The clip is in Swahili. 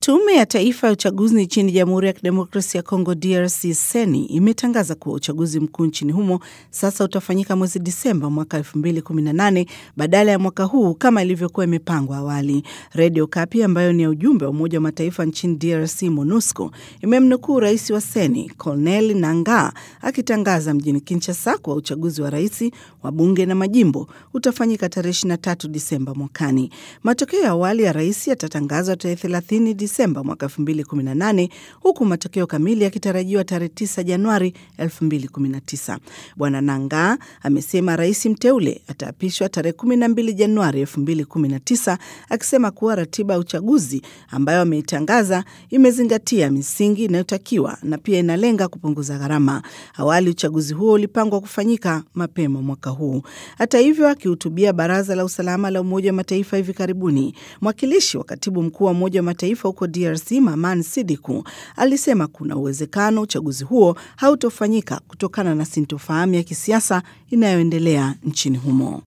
Tume ya Taifa ya Uchaguzi nchini Jamhuri ya Kidemokrasia ya Kongo DRC seni imetangaza kuwa uchaguzi mkuu nchini humo sasa utafanyika mwezi Disemba mwaka 2018 badala ya mwaka huu kama ilivyokuwa imepangwa awali. Redio Kapi ambayo ni ya ujumbe wa Umoja wa Mataifa nchini DRC MONUSCO imemnukuu rais wa seni Cornel Nangaa akitangaza mjini Kinshasa kuwa uchaguzi wa rais, wa bunge na majimbo utafanyika tarehe 23 Disemba mwakani. Matokeo ya awali ya rais yatatangazwa tarehe 30 Disemba mwaka 2018 huku matokeo kamili yakitarajiwa tarehe 9 Januari 2019. Bwana Nangaa amesema rais mteule ataapishwa tarehe 12 Januari 2019, akisema kuwa ratiba ya uchaguzi ambayo ameitangaza imezingatia misingi inayotakiwa na pia inalenga kupunguza gharama. Awali uchaguzi huo ulipangwa kufanyika mapema mwaka huu. Hata hivyo, akihutubia Baraza la Usalama la Umoja wa Mataifa hivi karibuni, mwakilishi wa katibu mkuu wa Umoja wa Mataifa huko DRC Maman Sidiku alisema kuna uwezekano uchaguzi huo hautofanyika kutokana na sintofahamu ya kisiasa inayoendelea nchini humo.